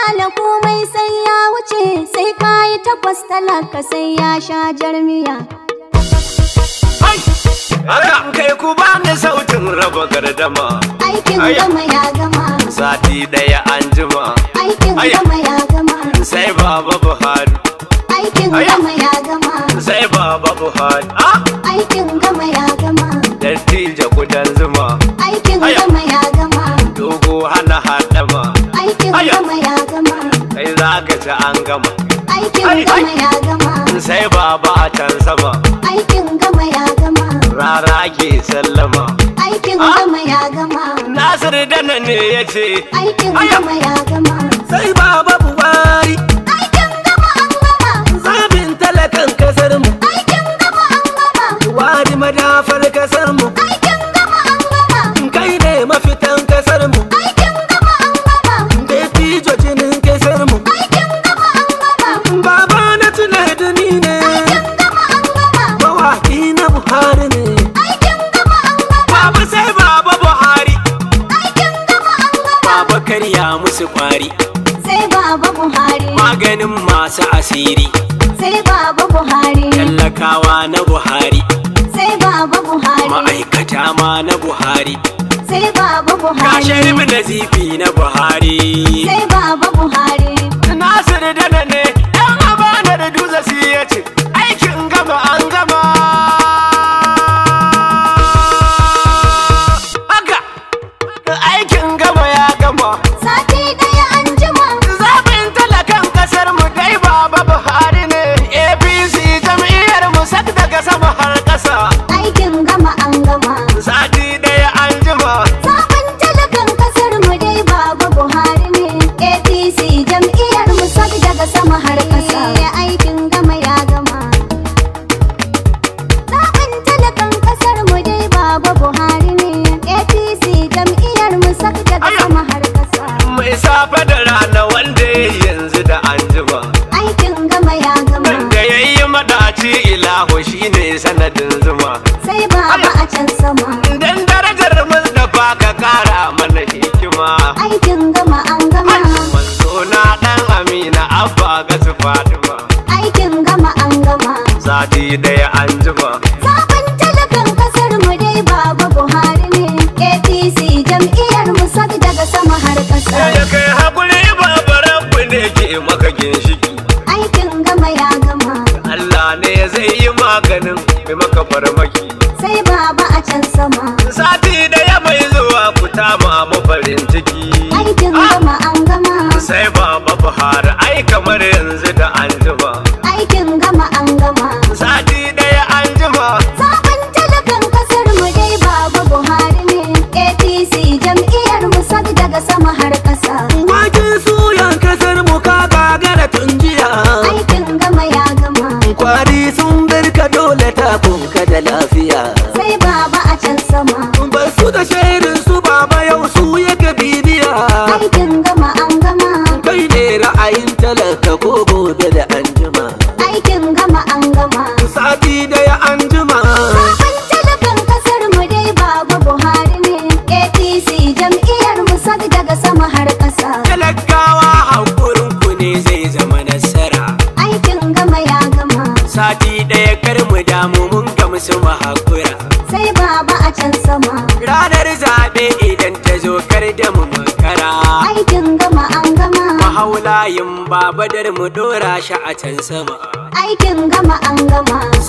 kyale komai sai ya wuce sai ka yi takwas talaka sai ya sha jarmiya. Haka kai ku bani sautin raba gardama Aikin Aya. gama ya gama, sati ɗaya an jima aikin Aya. gama ya gama, sai baba Buhari aikin Aya. gama ya gama, sai baba Buhari ah aikin gama ya gama, dattijo kudan zuma aikin Aya. gama ya gama, dogo hana haɗama aikin Aya. gama ya gama, kai za ka ci an gama aikin Ai, ai. gama ya gama, sai baba a can sama aikin gama ya gama, rara ke sallama aikin Ah. gama ya gama, Nasir dana ne ya ce aikin Aya. gama ya gama, sai baba buhari aikin gama an gama, zabin talakan kasar mu aikin gama an gama, wadi madafar kasar mu aikin gama an gama, kai ne mafitan kasar mu aikin gama an gama, dattijo jinin kasar mu aikin gama an gama, baba na tuna da ni ne aikin gama an gama, mawaki na buhari ne aikin gama an gama, Baba sai baba Buhari aikin gama an gama, baba karya musu kwari sai baba Buhari, maganin masu asiri sai baba Buhari, tallakawa na buhari sai baba Buhari, ma'aikata ma na buhari sai baba kashe Buhari, nazifi na buhari sai baba Buhari, Nasir dana ne ɗan amana da dutse shi ya ce aikin gama an gama haka aikin gama ya gama sati ɗaya an jima, zaɓin talakan ƙasar mu dai baba Buhari ne APC jam'iyyar mu sak daga sama har ƙasa aikin gama an gama. sati ɗaya an jima Sabon talakan kasar mu dai baba Buhari ne APC jam'iyyar mu sak daga sama har ƙasa. Aikin gama ya gama. Sabon talakan kasar mu dai baba Buhari ne APC jam'iyyar mu sak daga Aya. sama har ƙasa. mai safe da rana wanda ya yi yanzu da an jima Aikin gama ya gama. da ya yi maɗaci ilahu shine sanadin zuma Sai baba a can sama. Dan darajar Mustapha ka kara mana hikima. Aikin gama an gama. Manzo na dan Amina Abba ga su Fatima. Aikin gama an gama. Sati daya an jima. Sabon talakan kasar mu dai baba Buhari ne APC jam'iyyar mu sak daga sama har ƙasa. Ya kai hakuri babaran ku ne ke maka ginshiki. Aikin gama ya gama Allah ne zai yi maganin mai maka farmaki. sai baba a can sama. Sati daya mai zuwa ku tama mu farin ciki. Aikin gama an gama Sai baba Buhari ai kamar yanzu da an jima. aikin gama an gama. Sati daya an jima. Sabon talakan kasar mu dai baba Buhari ne APC jam'iyyar mu sak daga sama har ƙasa. waken suyan kasar mu ka gagara tun jiya Aikin gama ya gama kwari sun barka dole ta kunka da lafiya sai baba a can sama. ba su da shairin su baba yau su yake bibiya Aikin gama an gama kai ne ra'ayin talaka ko gobe da anjima aikin gama an gama. sati daya anjima Sabon talakan kasar mu dai baba Buhari ne APC jam'iyyar mu sak daga sama har ƙasa. talakawa hakurin ku ne zai zama nasara Aikin gama ya gama sati daya kar mu damu mun gamsu mu hakura sai baba a can sama. ranar zaɓe idan ta zo kar da mu makara Aikin gama an gama mahaulayin babadar mu dora shi a can sama aikin gama an gama.